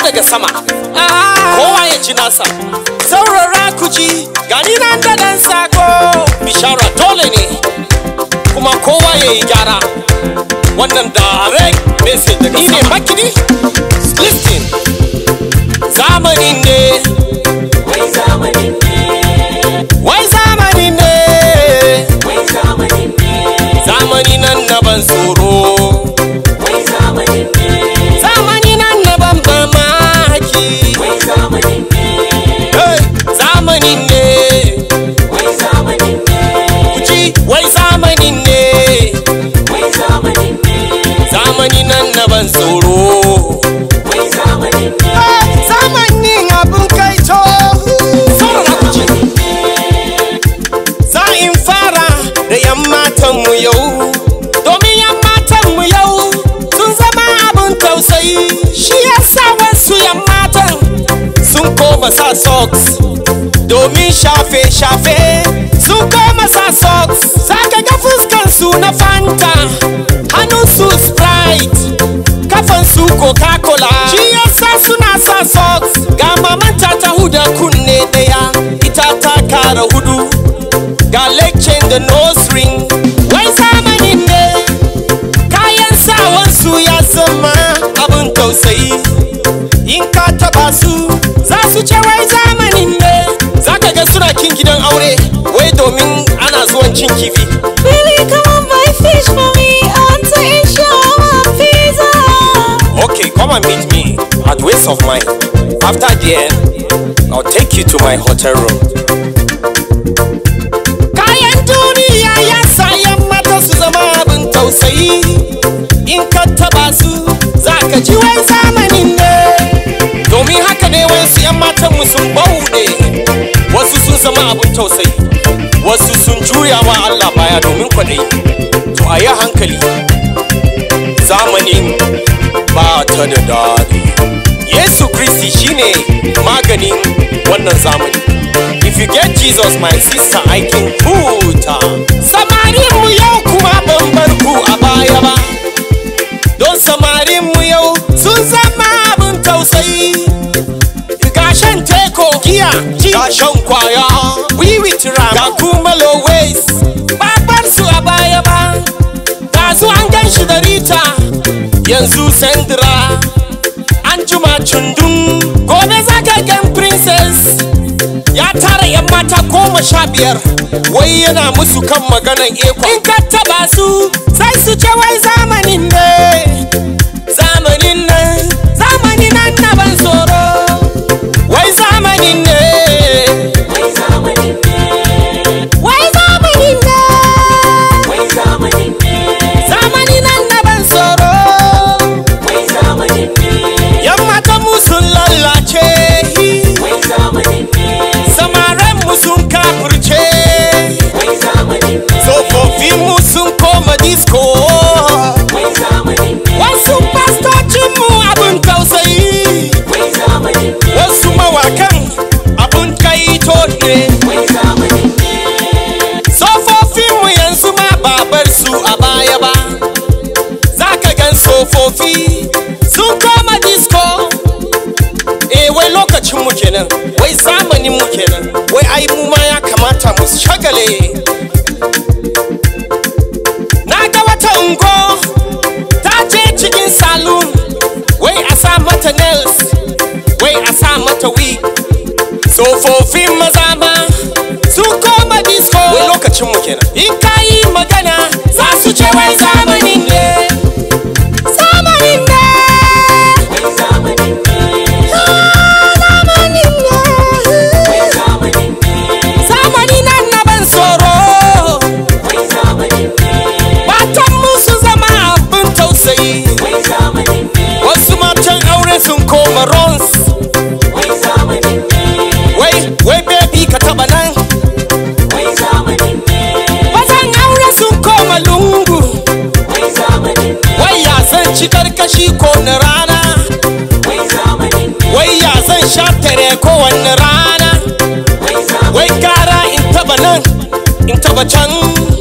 daga sama kowa ya ji nasa saurara ku ji gani nan da dan sako bishara dole ne kuma kowa ya yi gyara wannan direct message daga sama ni ne makini listen zamanin ne Wai zamanin ne, wai zamanin ne wai zamanin ne, zamani nan na ban tsoro wai zamanin ne, zamani nan na ban mamaki wai zamanin ne, hey, zamanin ne wai zamanin ne, kuji wai zamanin ne wai zamanin ne, zamani nan na ban tsoro wai zamanin ne, zamanin abin kai to saurara ku ji za in fara da yan matanmu yau domin yan matanmu yau sun zama abin tausayi shi yasa wasu yan matan sun koma sa socks domin shafe-shafe sun koma sa socks zaka ga fuskansu na fanta hannunsu sprite kafansu coca-cola shi yasa suna sa socks ga mamanta ta huda kunne daya ita ta kara hudu ga lecture da nose ring wai zamanin ne kayan sawansu ya zama abin tausayi in ka taba su za su ce wai zamanin ne za ka ga suna kin gidan aure wai domin ana zuwan cin kifi Baby, come on, buy fish for me. I want to eat shawarma pizza. Okay, come and meet me at Waste of Mine. After the end, I'll take you to my hotel room. Kayan duniya ya sa yan mata su zama abin tausayi. In ka taba su, za ka ji wai zamanin ne. Domin haka ne wasu yan matan mu sun bauɗe. Wasu sun zama abin tausayi. Wasu sun juya wa Allah baya domin kwaɗayi. To a yi hankali. Zamanin ba ta da daɗi. Yesu Kristi shine maganin wannan zamani. If you get Jesus my sister I can huta. Samarin mu yau kuma ban bar ku a baya ba. Don samarin mu yau sun zama abin tausayi. Ga shan teko giya, ga shan kwaya, wiwi ram, ga kuma low waist. Ba bar su a baya ba. Dazu an gan shi da Rita, yanzu Sandra, an juma cundun, gobe zaka gan Princess. Ya tara yan mata goma sha biyar, wai yana musu kan maganan eko. In ka taba su, sai su ce wai zamanin ne. Zamanin nan, zamanin nan na ban tsoro. Wai zamanin ne. wai zamanin ne, Wai zamanin ne. wai zamanin ne, Zamanin nan na ban tsoro. wai zamanin ne, Yan matan mu sun lallace. wai zamanin ne, Samaren mu sun kafurce. wai zamanin ne, Tsofaffin mu sun koma disco. wai zamanin ne, Wasu pastocin mu abin tausayi. wai zamanin ne, Wasu mawakan abin kaito ne. wai zamanin ne, Tsofaffin mu yanzu ma babar su a baya ba. Za ka gan tsofaffi sun koma disco. Eh wai lokacin mu kenan, wai zamanin mu kenan, wai ai mu ma ya kamata mu shagale. Na ga wata ungo ta je cikin saloon, wai a sa mata nails, wai a sa mata wig. Tsofaffin maza ma sun koma disco. Wai lokacin mu kenan. In ka yi magana za su ce wai zamanin ne. Zamanin ne. wai zamanin ne, Zamanin ne. wai zamanin ne, Zamani nan na ban tsoro. wai zamanin ne, Matan mu su zama abin tausayi. wai zamanin ne, Wasu matan aure sun koma rons. wai zamanin ne, Wai, wai baby ka taba nan. wai zamanin ne, Mazan aure sun koma lungu. wai zamanin ne, Wai ya zan ci karkashi ko na rana. wai zamanin ne, Wai ya zan sha tare kowanne rana. wai zamanin Wai gara in taba nan, in taba can.